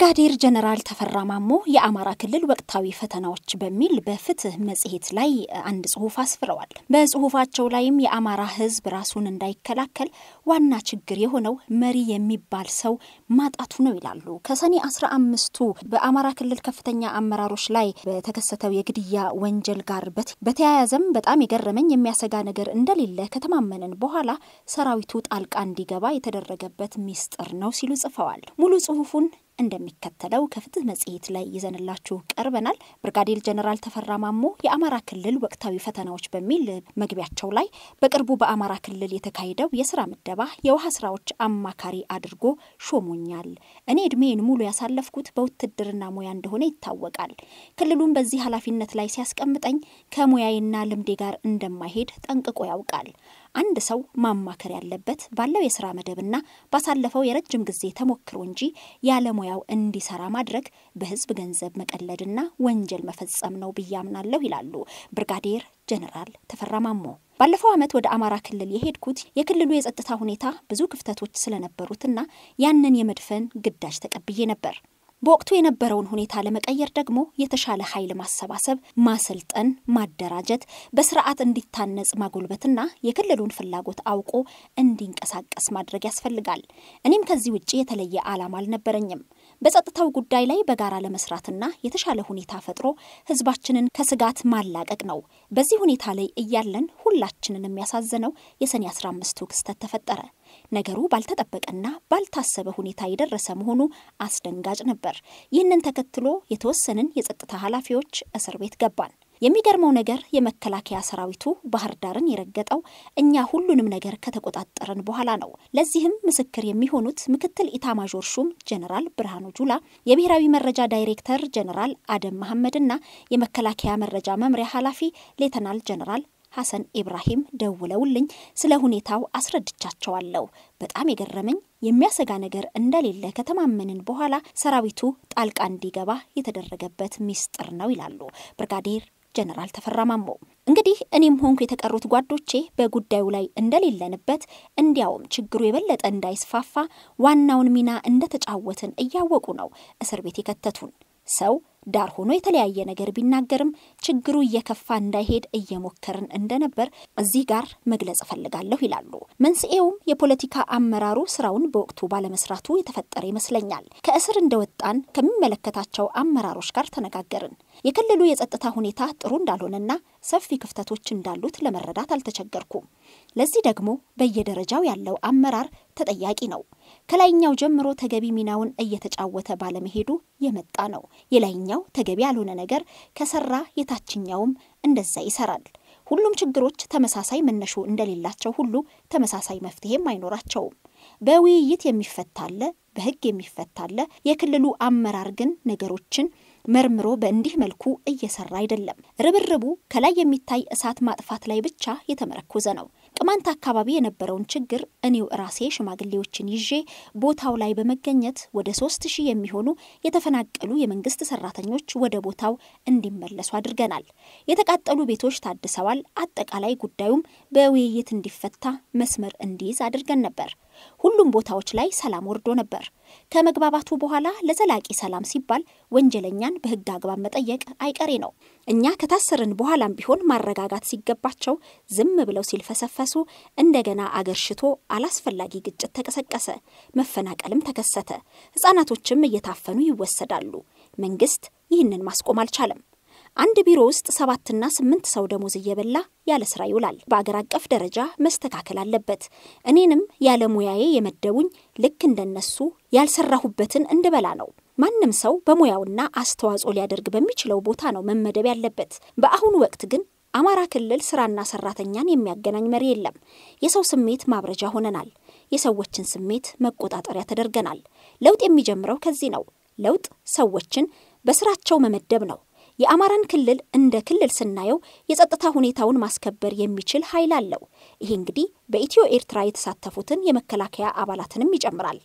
ብርጋዴር ጀነራል ተፈራ ማሞ የአማራ ክልል ወቅታዊ ፈተናዎች በሚል በፍትህ መጽሔት ላይ አንድ ጽሁፍ አስፍረዋል። በጽሁፋቸው ላይም የአማራ ሕዝብ ራሱን እንዳይከላከል ዋና ችግር የሆነው መሪ የሚባል ሰው ማጣቱ ነው ይላሉ። ከሰኔ አስራ አምስቱ በአማራ ክልል ከፍተኛ አመራሮች ላይ በተከሰተው የግድያ ወንጀል ጋር በተያያዘም በጣም የገረመኝ የሚያሰጋ ነገር እንደሌለ ከተማመንን በኋላ ሰራዊቱ ጣልቃ እንዲገባ የተደረገበት ሚስጥር ነው ሲሉ ጽፈዋል። ሙሉ ጽሁፉን እንደሚከተለው ከፍትህ መጽሔት ላይ ይዘንላችሁ ቀርበናል። ብርጋዴር ጀነራል ተፈራ ማሞ የአማራ ክልል ወቅታዊ ፈተናዎች በሚል መግቢያቸው ላይ በቅርቡ በአማራ ክልል የተካሄደው የስራ ምደባ የውሃ ስራዎች አማካሪ አድርጎ ሾሞኛል። እኔ እድሜን ሙሉ ያሳለፍኩት በውትድርና ሙያ እንደሆነ ይታወቃል። ክልሉን በዚህ ኃላፊነት ላይ ሲያስቀምጠኝ ከሙያዬና ልምዴ ጋር እንደማይሄድ ጠንቅቆ ያውቃል። አንድ ሰው ማማከር ያለበት ባለው የስራ መደብና ባሳለፈው የረጅም ጊዜ ተሞክሮ እንጂ ያለሙያው እንዲሰራ ማድረግ በህዝብ ገንዘብ መቀለድና ወንጀል መፈጸም ነው ብዬ አምናለሁ ይላሉ ብርጋዴር ጀነራል ተፈራ ማሞ። ባለፈው ዓመት ወደ አማራ ክልል የሄድኩት የክልሉ የጸጥታ ሁኔታ ብዙ ክፍተቶች ስለነበሩትና ያንን የመድፈን ግዳጅ ተቀብዬ ነበር። በወቅቱ የነበረውን ሁኔታ ለመቀየር ደግሞ የተሻለ ኃይል ማሰባሰብ፣ ማሰልጠን፣ ማደራጀት፣ በስርዓት እንዲታነጽ ማጎልበትና የክልሉን ፍላጎት አውቆ እንዲንቀሳቀስ ማድረግ ያስፈልጋል። እኔም ከዚህ ውጭ የተለየ ዓላማ አልነበረኝም። በጸጥታው ጉዳይ ላይ በጋራ ለመስራትና የተሻለ ሁኔታ ፈጥሮ ህዝባችንን ከስጋት ማላቀቅ ነው። በዚህ ሁኔታ ላይ እያለን ሁላችንን የሚያሳዝነው የሰኔ አስራ አምስቱ ክስተት ተፈጠረ። ነገሩ ባልተጠበቀና ባልታሰበ ሁኔታ የደረሰ መሆኑ አስደንጋጭ ነበር። ይህንን ተከትሎ የተወሰንን የጸጥታ ኃላፊዎች እስር ቤት ገባን። የሚገርመው ነገር የመከላከያ ሰራዊቱ ባህር ዳርን የረገጠው እኛ ሁሉንም ነገር ከተቆጣጠረን በኋላ ነው። ለዚህም ምስክር የሚሆኑት ምክትል ኢታማዦር ሹም ጀነራል ብርሃኑ ጁላ፣ የብሔራዊ መረጃ ዳይሬክተር ጀነራል አደም መሐመድና የመከላከያ መረጃ መምሪያ ኃላፊ ሌተናል ጀነራል ሐሰን ኢብራሂም ደውለውልኝ ስለ ሁኔታው አስረድቻቸዋለሁ። በጣም የገረመኝ የሚያሰጋ ነገር እንደሌለ ከተማመንን በኋላ ሰራዊቱ ጣልቃ እንዲገባ የተደረገበት ሚስጥር ነው ይላሉ ብርጋዴር ጀነራል ተፈራ ማሞ። እንግዲህ እኔም ሆንኩ የተቀሩት ጓዶቼ በጉዳዩ ላይ እንደሌለንበት እንዲያውም ችግሩ የበለጠ እንዳይስፋፋ ዋናውን ሚና እንደተጫወትን እያወቁ ነው እስር ቤት የከተቱን። ሰው ዳር ሆኖ የተለያየ ነገር ቢናገርም ችግሩ እየከፋ እንዳይሄድ እየሞከርን እንደነበር እዚህ ጋር መግለጽ እፈልጋለሁ ይላሉ። መንስኤውም የፖለቲካ አመራሩ ስራውን በወቅቱ ባለመስራቱ የተፈጠረ ይመስለኛል። ከእስር እንደወጣን ከሚመለከታቸው አመራሮች ጋር ተነጋገርን። የክልሉ የጸጥታ ሁኔታ ጥሩ እንዳልሆነና ሰፊ ክፍተቶች እንዳሉት ለመረዳት አልተቸገርኩም። ለዚህ ደግሞ በየደረጃው ያለው አመራር ተጠያቂ ነው። ከላይኛው ጀምሮ ተገቢ ሚናውን እየተጫወተ ባለመሄዱ የመጣ ነው። የላይኛው ተገቢ ያልሆነ ነገር ከሰራ የታችኛውም እንደዛ ይሰራል። ሁሉም ችግሮች ተመሳሳይ መነሾ እንደሌላቸው ሁሉ ተመሳሳይ መፍትሄም አይኖራቸውም። በውይይት የሚፈታ አለ፣ በህግ የሚፈታ አለ። የክልሉ አመራር ግን ነገሮችን መርምሮ በእንዲህ መልኩ እየሰራ አይደለም። ርብርቡ ከላይ የሚታይ እሳት ማጥፋት ላይ ብቻ የተመረኮዘ ነው። ቅማንት አካባቢ የነበረውን ችግር እኔው ራሴ ሽማግሌዎችን ይዤ ቦታው ላይ በመገኘት ወደ ሶስት ሺህ የሚሆኑ የተፈናቀሉ የመንግስት ሰራተኞች ወደ ቦታው እንዲመለሱ አድርገናል። የተቃጠሉ ቤቶች ታድሰዋል። አጠቃላይ ጉዳዩም በውይይት እንዲፈታ መስመር እንዲይዝ አድርገን ነበር። ሁሉም ቦታዎች ላይ ሰላም ወርዶ ነበር። ከመግባባቱ በኋላ ለዘላቂ ሰላም ሲባል ወንጀለኛን በህግ አግባብ መጠየቅ አይቀሬ ነው። እኛ ከታሰርን በኋላም ቢሆን ማረጋጋት ሲገባቸው ዝም ብለው ሲልፈሰፈሱ እንደገና አገር ሽቶ አላስፈላጊ ግጭት ተቀሰቀሰ። መፈናቀልም ተከሰተ። ህጻናቶችም እየታፈኑ ይወሰዳሉ። መንግስት ይህንን ማስቆም አልቻለም። አንድ ቢሮ ውስጥ ሰባትና ስምንት ሰው ደሞዝ እየበላ ያለ ስራ ይውላል። በአገር አቀፍ ደረጃ መስተካከል አለበት። እኔንም ያለ ሙያዬ የመደቡኝ ልክ እንደነሱ ያልሰራሁበትን እንድበላ ነው። ማንም ሰው በሙያውና አስተዋጽኦ ሊያደርግ በሚችለው ቦታ ነው መመደብ ያለበት። በአሁኑ ወቅት ግን አማራ ክልል ስራና ሰራተኛን የሚያገናኝ መሪ የለም። የሰው ስሜት ማብረጃ ሆነናል። የሰዎችን ስሜት መቆጣጠሪያ ተደርገናል። ለውጥ የሚጀምረው ከዚህ ነው። ለውጥ ሰዎችን በስራቸው መመደብ ነው። የአማራን ክልል እንደ ክልል ስናየው የጸጥታ ሁኔታውን ማስከበር የሚችል ኃይል አለው። ይሄ እንግዲህ በኢትዮ ኤርትራ የተሳተፉትን የመከላከያ አባላትንም ይጨምራል።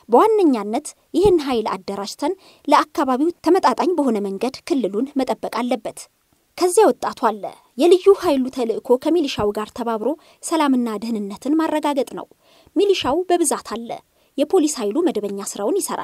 በዋነኛነት ይህን ኃይል አደራጅተን ለአካባቢው ተመጣጣኝ በሆነ መንገድ ክልሉን መጠበቅ አለበት። ከዚያ ወጣቱ አለ። የልዩ ኃይሉ ተልዕኮ ከሚሊሻው ጋር ተባብሮ ሰላምና ደህንነትን ማረጋገጥ ነው። ሚሊሻው በብዛት አለ። የፖሊስ ኃይሉ መደበኛ ስራውን ይሰራል።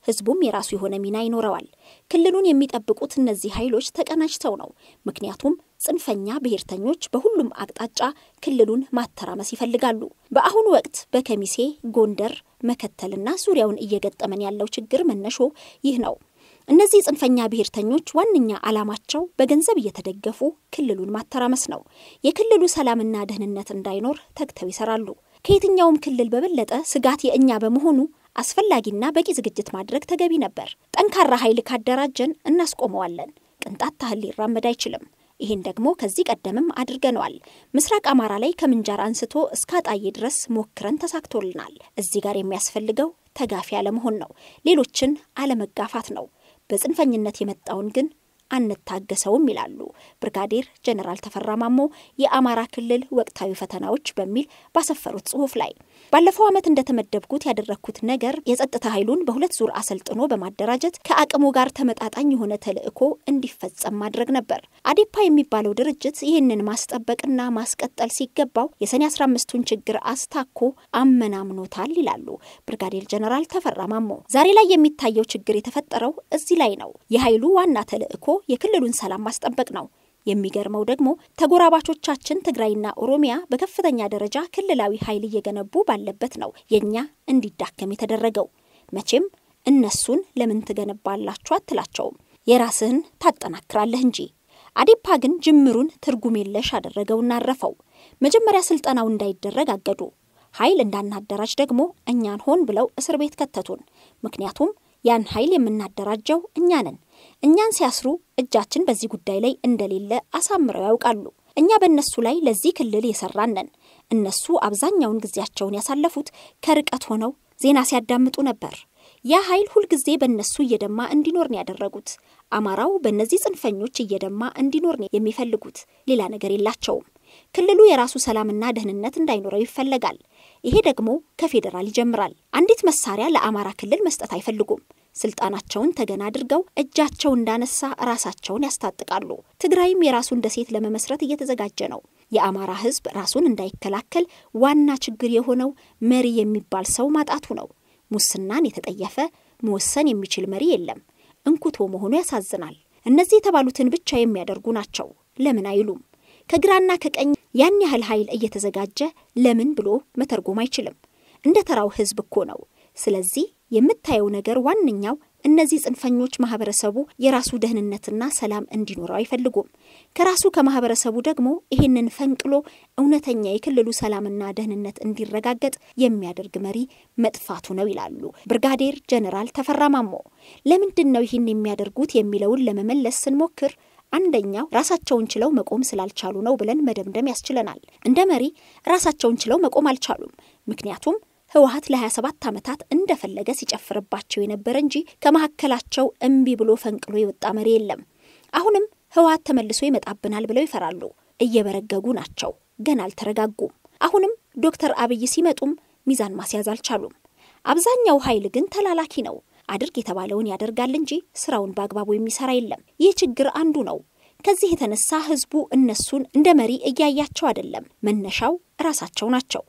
ህዝቡም የራሱ የሆነ ሚና ይኖረዋል። ክልሉን የሚጠብቁት እነዚህ ኃይሎች ተቀናጅተው ነው። ምክንያቱም ጽንፈኛ ብሔርተኞች በሁሉም አቅጣጫ ክልሉን ማተራመስ ይፈልጋሉ። በአሁኑ ወቅት በከሚሴ፣ ጎንደር፣ መከተልና ዙሪያውን እየገጠመን ያለው ችግር መነሾ ይህ ነው። እነዚህ ጽንፈኛ ብሔርተኞች ዋነኛ ዓላማቸው በገንዘብ እየተደገፉ ክልሉን ማተራመስ ነው። የክልሉ ሰላምና ደህንነት እንዳይኖር ተግተው ይሰራሉ። ከየትኛውም ክልል በበለጠ ስጋት የእኛ በመሆኑ አስፈላጊና በቂ ዝግጅት ማድረግ ተገቢ ነበር። ጠንካራ ኃይል ካደራጀን እናስቆመዋለን። ቅንጣት ታህል ሊራመድ አይችልም። ይህን ደግሞ ከዚህ ቀደምም አድርገነዋል። ምስራቅ አማራ ላይ ከምንጃር አንስቶ እስከ አጣዬ ድረስ ሞክረን ተሳክቶልናል። እዚህ ጋር የሚያስፈልገው ተጋፊ አለመሆን ነው። ሌሎችን አለመጋፋት ነው። በጽንፈኝነት የመጣውን ግን አንታገሰውም ይላሉ ብርጋዴር ጀነራል ተፈራ ማሞ የአማራ ክልል ወቅታዊ ፈተናዎች በሚል ባሰፈሩት ጽሑፍ ላይ ባለፈው ዓመት እንደተመደብኩት ያደረግኩት ነገር የጸጥታ ኃይሉን በሁለት ዙር አሰልጥኖ በማደራጀት ከአቅሙ ጋር ተመጣጣኝ የሆነ ተልዕኮ እንዲፈጸም ማድረግ ነበር። አዴፓ የሚባለው ድርጅት ይህንን ማስጠበቅና ማስቀጠል ሲገባው የሰኔ 15ቱን ችግር አስታኮ አመናምኖታል ይላሉ ብርጋዴር ጀነራል ተፈራ ማሞ። ዛሬ ላይ የሚታየው ችግር የተፈጠረው እዚህ ላይ ነው። የኃይሉ ዋና ተልዕኮ የክልሉን ሰላም ማስጠበቅ ነው። የሚገርመው ደግሞ ተጎራባቾቻችን ትግራይና ኦሮሚያ በከፍተኛ ደረጃ ክልላዊ ኃይል እየገነቡ ባለበት ነው የእኛ እንዲዳከም የተደረገው። መቼም እነሱን ለምን ትገነባላችሁ አትላቸውም፣ የራስህን ታጠናክራለህ እንጂ። አዴፓ ግን ጅምሩን ትርጉም የለሽ አደረገውና አረፈው። መጀመሪያ ስልጠናው እንዳይደረግ አገዱ። ኃይል እንዳናደራጅ ደግሞ እኛን ሆን ብለው እስር ቤት ከተቱን። ምክንያቱም ያን ኃይል የምናደራጀው እኛ ነን። እኛን ሲያስሩ እጃችን በዚህ ጉዳይ ላይ እንደሌለ አሳምረው ያውቃሉ። እኛ በእነሱ ላይ ለዚህ ክልል የሰራን ነን። እነሱ አብዛኛውን ጊዜያቸውን ያሳለፉት ከርቀት ሆነው ዜና ሲያዳምጡ ነበር። ያ ኃይል ሁልጊዜ በእነሱ እየደማ እንዲኖር ነው ያደረጉት። አማራው በእነዚህ ጽንፈኞች እየደማ እንዲኖር ነው የሚፈልጉት። ሌላ ነገር የላቸውም። ክልሉ የራሱ ሰላምና ደህንነት እንዳይኖረው ይፈለጋል። ይሄ ደግሞ ከፌዴራል ይጀምራል። አንዲት መሳሪያ ለአማራ ክልል መስጠት አይፈልጉም። ስልጣናቸውን ተገን አድርገው እጃቸው እንዳነሳ ራሳቸውን ያስታጥቃሉ። ትግራይም የራሱን ደሴት ለመመስረት እየተዘጋጀ ነው። የአማራ ሕዝብ ራሱን እንዳይከላከል ዋና ችግር የሆነው መሪ የሚባል ሰው ማጣቱ ነው። ሙስናን የተጠየፈ መወሰን የሚችል መሪ የለም። እንኩቶ መሆኑ ያሳዝናል። እነዚህ የተባሉትን ብቻ የሚያደርጉ ናቸው። ለምን አይሉም? ከግራና ከቀኝ ያን ያህል ኃይል እየተዘጋጀ ለምን ብሎ መተርጎም አይችልም። እንደ ተራው ህዝብ እኮ ነው። ስለዚህ የምታየው ነገር ዋነኛው እነዚህ ጽንፈኞች ማህበረሰቡ የራሱ ደህንነትና ሰላም እንዲኖረው አይፈልጉም። ከራሱ ከማህበረሰቡ ደግሞ ይህንን ፈንቅሎ እውነተኛ የክልሉ ሰላምና ደህንነት እንዲረጋገጥ የሚያደርግ መሪ መጥፋቱ ነው ይላሉ ብርጋዴር ጀነራል ተፈራ ማሞ። ለምንድን ነው ይህን የሚያደርጉት የሚለውን ለመመለስ ስንሞክር አንደኛው ራሳቸውን ችለው መቆም ስላልቻሉ ነው ብለን መደምደም ያስችለናል። እንደ መሪ ራሳቸውን ችለው መቆም አልቻሉም። ምክንያቱም ህወሀት ለ27 ዓመታት እንደፈለገ ሲጨፍርባቸው የነበረ እንጂ ከመካከላቸው እምቢ ብሎ ፈንቅሎ የወጣ መሪ የለም። አሁንም ህወሀት ተመልሶ ይመጣብናል ብለው ይፈራሉ። እየበረገጉ ናቸው። ገና አልተረጋጉም። አሁንም ዶክተር አብይ ሲመጡም ሚዛን ማስያዝ አልቻሉም። አብዛኛው ኃይል ግን ተላላኪ ነው። አድርግ የተባለውን ያደርጋል እንጂ ስራውን በአግባቡ የሚሰራ የለም። ይህ ችግር አንዱ ነው። ከዚህ የተነሳ ህዝቡ እነሱን እንደ መሪ እያያቸው አይደለም። መነሻው ራሳቸው ናቸው።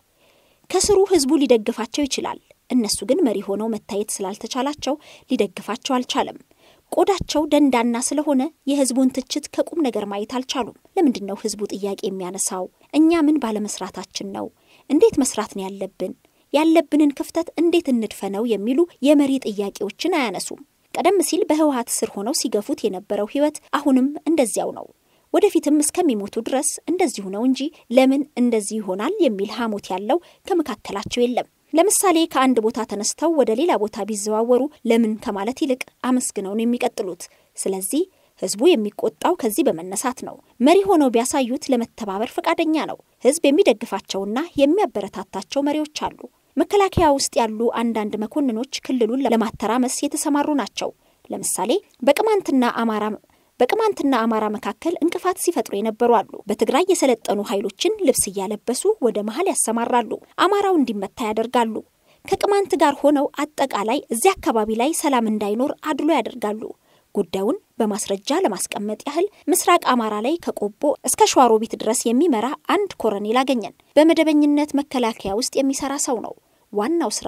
ከስሩ ህዝቡ ሊደግፋቸው ይችላል። እነሱ ግን መሪ ሆነው መታየት ስላልተቻላቸው ሊደግፋቸው አልቻለም። ቆዳቸው ደንዳና ስለሆነ የህዝቡን ትችት ከቁም ነገር ማየት አልቻሉም። ለምንድን ነው ህዝቡ ጥያቄ የሚያነሳው? እኛ ምን ባለመስራታችን ነው? እንዴት መስራት ነው ያለብን? ያለብንን ክፍተት እንዴት እንድፈነው? የሚሉ የመሪ ጥያቄዎችን አያነሱም። ቀደም ሲል በህወሀት ስር ሆነው ሲገፉት የነበረው ህይወት አሁንም እንደዚያው ነው። ወደፊትም እስከሚሞቱ ድረስ እንደዚሁ ነው እንጂ ለምን እንደዚህ ይሆናል የሚል ሐሞት ያለው ከመካከላቸው የለም። ለምሳሌ ከአንድ ቦታ ተነስተው ወደ ሌላ ቦታ ቢዘዋወሩ ለምን ከማለት ይልቅ አመስግነው ነው የሚቀጥሉት። ስለዚህ ህዝቡ የሚቆጣው ከዚህ በመነሳት ነው። መሪ ሆነው ቢያሳዩት ለመተባበር ፈቃደኛ ነው። ህዝብ የሚደግፋቸውና የሚያበረታታቸው መሪዎች አሉ። መከላከያ ውስጥ ያሉ አንዳንድ መኮንኖች ክልሉን ለማተራመስ የተሰማሩ ናቸው። ለምሳሌ በቅማንትና አማራ በቅማንትና አማራ መካከል እንቅፋት ሲፈጥሩ የነበሩ አሉ። በትግራይ የሰለጠኑ ኃይሎችን ልብስ እያለበሱ ወደ መሀል ያሰማራሉ። አማራው እንዲመታ ያደርጋሉ። ከቅማንት ጋር ሆነው አጠቃላይ እዚያ አካባቢ ላይ ሰላም እንዳይኖር አድሎ ያደርጋሉ። ጉዳዩን በማስረጃ ለማስቀመጥ ያህል ምስራቅ አማራ ላይ ከቆቦ እስከ ሸዋሮቢት ድረስ የሚመራ አንድ ኮረኔል አገኘን። በመደበኝነት መከላከያ ውስጥ የሚሰራ ሰው ነው። ዋናው ስራው ግን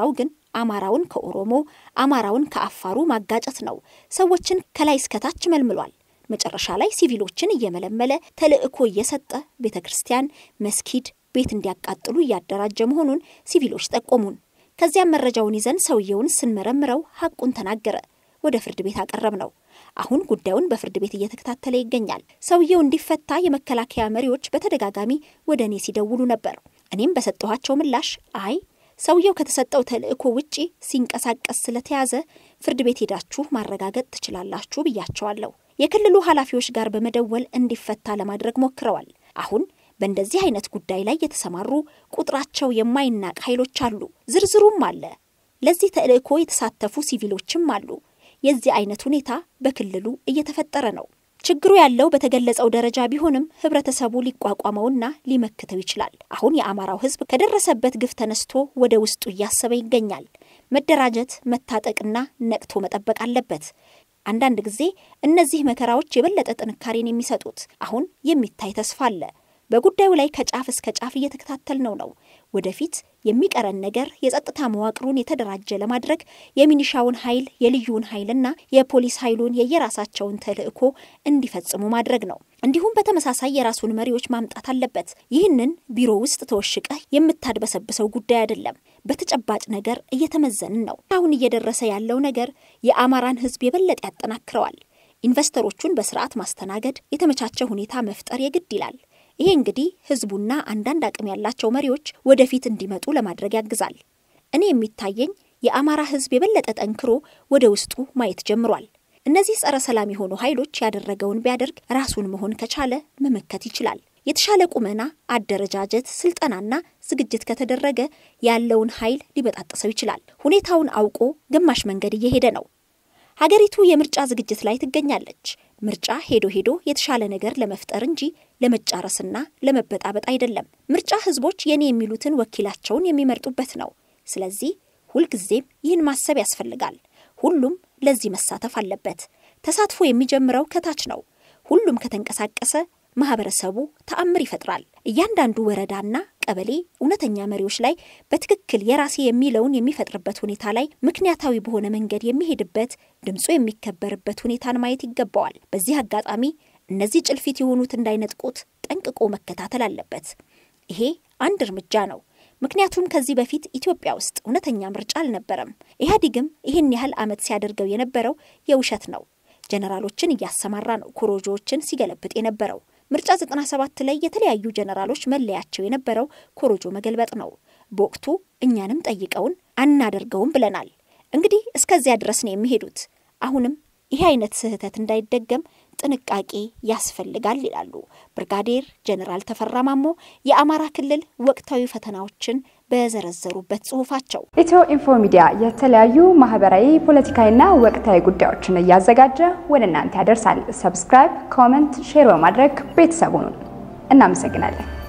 አማራውን ከኦሮሞ አማራውን ከአፋሩ ማጋጨት ነው። ሰዎችን ከላይ እስከታች መልምሏል። መጨረሻ ላይ ሲቪሎችን እየመለመለ ተልዕኮ እየሰጠ ቤተ ክርስቲያን፣ መስጊድ፣ ቤት እንዲያቃጥሉ እያደራጀ መሆኑን ሲቪሎች ጠቆሙን። ከዚያም መረጃውን ይዘን ሰውየውን ስንመረምረው ሐቁን ተናገረ። ወደ ፍርድ ቤት አቀረብ ነው። አሁን ጉዳዩን በፍርድ ቤት እየተከታተለ ይገኛል። ሰውየው እንዲፈታ የመከላከያ መሪዎች በተደጋጋሚ ወደ እኔ ሲደውሉ ነበር። እኔም በሰጠኋቸው ምላሽ አይ ሰውየው ከተሰጠው ተልዕኮ ውጪ ሲንቀሳቀስ ስለተያዘ ፍርድ ቤት ሄዳችሁ ማረጋገጥ ትችላላችሁ ብያቸዋለሁ። የክልሉ ኃላፊዎች ጋር በመደወል እንዲፈታ ለማድረግ ሞክረዋል። አሁን በእንደዚህ አይነት ጉዳይ ላይ የተሰማሩ ቁጥራቸው የማይናቅ ኃይሎች አሉ። ዝርዝሩም አለ። ለዚህ ተልዕኮ የተሳተፉ ሲቪሎችም አሉ። የዚህ አይነት ሁኔታ በክልሉ እየተፈጠረ ነው። ችግሩ ያለው በተገለጸው ደረጃ ቢሆንም ህብረተሰቡ ሊቋቋመውና ሊመክተው ይችላል። አሁን የአማራው ህዝብ ከደረሰበት ግፍ ተነስቶ ወደ ውስጡ እያሰበ ይገኛል። መደራጀት፣ መታጠቅና ነቅቶ መጠበቅ አለበት። አንዳንድ ጊዜ እነዚህ መከራዎች የበለጠ ጥንካሬን የሚሰጡት አሁን የሚታይ ተስፋ አለ። በጉዳዩ ላይ ከጫፍ እስከ ጫፍ እየተከታተልነው ነው። ወደፊት የሚቀረን ነገር የጸጥታ መዋቅሩን የተደራጀ ለማድረግ የሚኒሻውን ኃይል የልዩውን ኃይልና የፖሊስ ኃይሉን የየራሳቸውን ተልዕኮ እንዲፈጽሙ ማድረግ ነው። እንዲሁም በተመሳሳይ የራሱን መሪዎች ማምጣት አለበት። ይህንን ቢሮ ውስጥ ተወሽቀህ የምታድበሰብሰው ጉዳይ አይደለም። በተጨባጭ ነገር እየተመዘንን ነው። አሁን እየደረሰ ያለው ነገር የአማራን ህዝብ የበለጠ ያጠናክረዋል። ኢንቨስተሮቹን በስርዓት ማስተናገድ፣ የተመቻቸ ሁኔታ መፍጠር የግድ ይላል። ይሄ እንግዲህ ህዝቡና አንዳንድ አቅም ያላቸው መሪዎች ወደፊት እንዲመጡ ለማድረግ ያግዛል። እኔ የሚታየኝ የአማራ ህዝብ የበለጠ ጠንክሮ ወደ ውስጡ ማየት ጀምሯል። እነዚህ ጸረ ሰላም የሆኑ ኃይሎች ያደረገውን ቢያደርግ ራሱን መሆን ከቻለ መመከት ይችላል። የተሻለ ቁመና፣ አደረጃጀት፣ ስልጠናና ዝግጅት ከተደረገ ያለውን ኃይል ሊበጣጥሰው ይችላል። ሁኔታውን አውቆ ግማሽ መንገድ እየሄደ ነው። ሀገሪቱ የምርጫ ዝግጅት ላይ ትገኛለች። ምርጫ ሄዶ ሄዶ የተሻለ ነገር ለመፍጠር እንጂ ለመጫረስና ለመበጣበጥ አይደለም። ምርጫ ህዝቦች የኔ የሚሉትን ወኪላቸውን የሚመርጡበት ነው። ስለዚህ ሁልጊዜም ይህን ማሰብ ያስፈልጋል። ሁሉም ለዚህ መሳተፍ አለበት። ተሳትፎ የሚጀምረው ከታች ነው። ሁሉም ከተንቀሳቀሰ ማህበረሰቡ ተአምር ይፈጥራል። እያንዳንዱ ወረዳና ቀበሌ እውነተኛ መሪዎች ላይ በትክክል የራሴ የሚለውን የሚፈጥርበት ሁኔታ ላይ ምክንያታዊ በሆነ መንገድ የሚሄድበት ድምፁ የሚከበርበት ሁኔታን ማየት ይገባዋል። በዚህ አጋጣሚ እነዚህ ጭልፊት የሆኑት እንዳይነጥቁት ጠንቅቆ መከታተል አለበት። ይሄ አንድ እርምጃ ነው። ምክንያቱም ከዚህ በፊት ኢትዮጵያ ውስጥ እውነተኛ ምርጫ አልነበረም። ኢህአዴግም ይህን ያህል ዓመት ሲያደርገው የነበረው የውሸት ነው። ጀነራሎችን እያሰማራ ነው ኮሮጆዎችን ሲገለብጥ የነበረው። ምርጫ 97 ላይ የተለያዩ ጀነራሎች መለያቸው የነበረው ኮሮጆ መገልበጥ ነው። በወቅቱ እኛንም ጠይቀውን አናደርገውም ብለናል። እንግዲህ እስከዚያ ድረስ ነው የሚሄዱት። አሁንም ይህ አይነት ስህተት እንዳይደገም ጥንቃቄ ያስፈልጋል ይላሉ ብርጋዴር ጀኔራል ተፈራ ማሞ የአማራ ክልል ወቅታዊ ፈተናዎችን በዘረዘሩበት ጽሁፋቸው። ኢትዮ ኢንፎ ሚዲያ የተለያዩ ማህበራዊ፣ ፖለቲካዊና ወቅታዊ ጉዳዮችን እያዘጋጀ ወደ እናንተ ያደርሳል። ሰብስክራይብ፣ ኮመንት፣ ሼር በማድረግ ቤተሰቡን እናመሰግናለን።